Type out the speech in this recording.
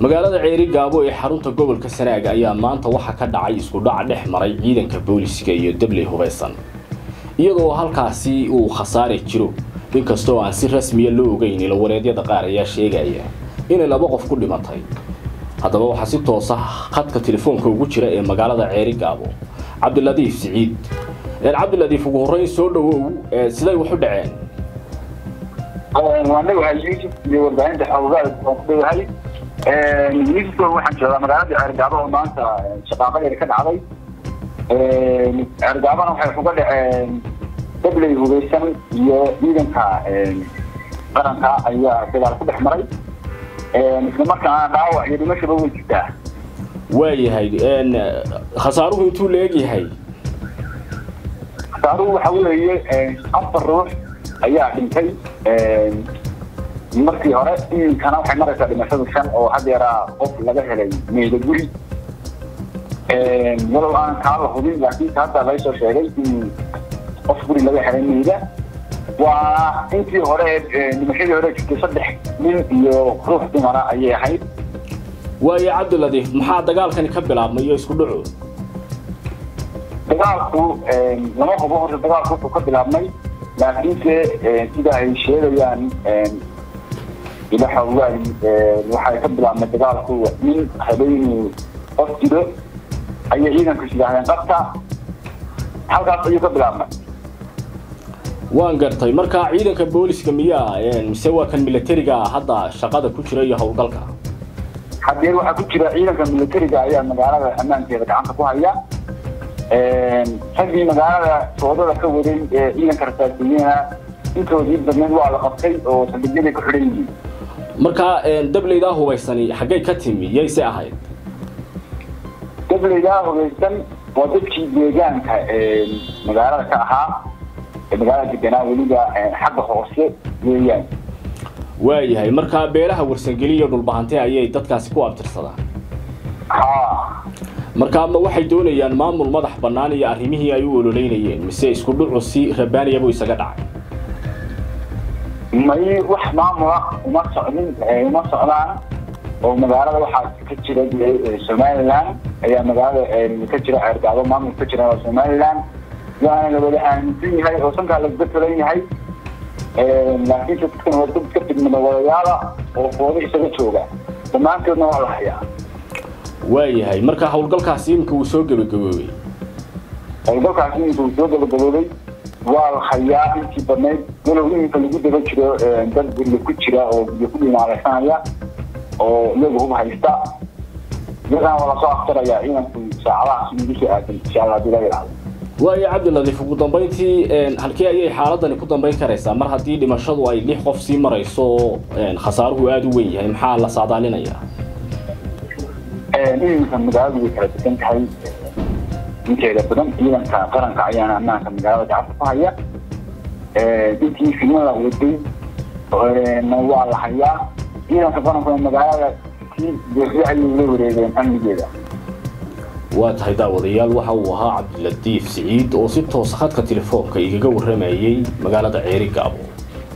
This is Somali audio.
magaalada ceeri gaabo ee xarunta gobolka sanaag ayaa maanta waxaa ka dhacay isku dhac dhex maray ciidanka booliska iyo dabley hubaysan iyadoo halkaasi uu khasaare jiro inkastoo aan si rasmiya loo ogeyn ila wareedyada qaar ayaa sheegaya inay laba qof ku dhimatay haddaba waxaa si toosa khadka telefoonka ugu jira ee magaalada ceeri gaabo cabdiladiif siciid cabdiladiif ugu horreyn soo dhawow siday wax u dhaceen waa leeyahay yuusuf iyo warbaahinta xoogaal waan ku leeyahay yuusuf waxaan joogaa magaalada ceergaabo oo maanta shaqaaqadeeda ka dhacday ceergaabana waxay uga dhaceen dabley hubeysan iyo ciidanka qaranka ayaa dagaal ku dhex maray isla markaana dhaawac iyo dhimashaba way jirtaa waayahay khasaaruhu intuu la egyahay khasaaruhu waxa weeye afar ruux ayaa dhintay markii hore iminkana waxay maraysaa dhimashadu shan oo haddeeraa qof laga helay meeda guri walow aan kaa la hubin laakiinse hadda laga soo sheegay in qof guri laga helay meyda waa intii hore dhimashadii hore jirtay saddex nin iyo ruux dumara ayay ahayd waayo cabdiladiif maxaa dagaalkani ka bilaabmay iyo isku dhaco dagaalku lama hubo horta dagaalku wuxuu ka bilaabmay laakiinse sida ay sheegayaan ila xoogaay waxay ka bilaabmay dagaalku nin habeenuu qof jiro ayay ciidanku yidhaahdeen qabta halkaas ayuu ka bilaabmay waan gartay marka ciidanka booliska miyaa mise waa kan militariga hadda shaqada ku jira iyo howlgalka haddee waxaa ku jira ciidanka militariga ayaa magaalada ammaankeeda gacanta ku haya raggii magaalada soodada ka waday ee ciidanka rasaasiyiina intoodii badneed waa la qabtay oo saldhigyaday ku xidhan yihiin marka dableydaa hubaysani xaggay ka timi yayse ahayd dableydaa hubaysan waa dadkii deegaanka magaalada ka ahaa ee magaalada deganaa weliba xagga hoose weeyaan waayahay marka beelaha warsangeli iyo dhulbahante ayay dadkaasi ku abtirsadaan ha marka ma waxay doonayaan maamul madax bannaan iyo arrimihii ay u ololeynayeen mise isku dhucu si rabaaniyabuu isaga dhacay may wax maamula uma socdin uma socdaan oo magaalada waxaa ka jira somaliland ayaa magaalada ka jira ceergaabo maamul ka jira somaliland waana la wada aaminsan yahay oo sankaa lagaga talan yahay laakiinse dadkan waa dad ka fidmada wadayaala oo foodo isaga jooga dhammaantoodna waa la hayaa waayahay marka howlgalkaasi iminka uu soo gebagaboobay howlgalkaasi iminka uu soo gebagaboobay waa la hayaa intii badnayd walow iminka lagu daba jiro dad guriga ku jira oo guryo ku dhimaalaysanaya oo iyagu hub haysta iyagana waa lasoo aftarayaa ciidanku saacadahaas ugu soo aadan insha allah hadii laga yidhahdo waayo cabdiladiif ugu dambeyntii halkii ayay xaaladani ku dambeyn karaysaa mar haddii dhimashadu ay lix qof sii marayso oo khasaaruhu aada u weyn yahay maxaa la saadaalinayaa iminka magaaladu way kala degan tahay inteeda badan ciidanka qaranka ayaana ammaanka magaalada gacanta ku haya intii filmada waday waa la hayaa ciidanka qarankuna magaalada si buuxda ayay la wareegeen amnigeeda waa tahay daawadayaal waxa uu ahaa cabdiladiif siciid oo si toosa khadka telefoonka igaga warramayay magaalada ceeri gaabo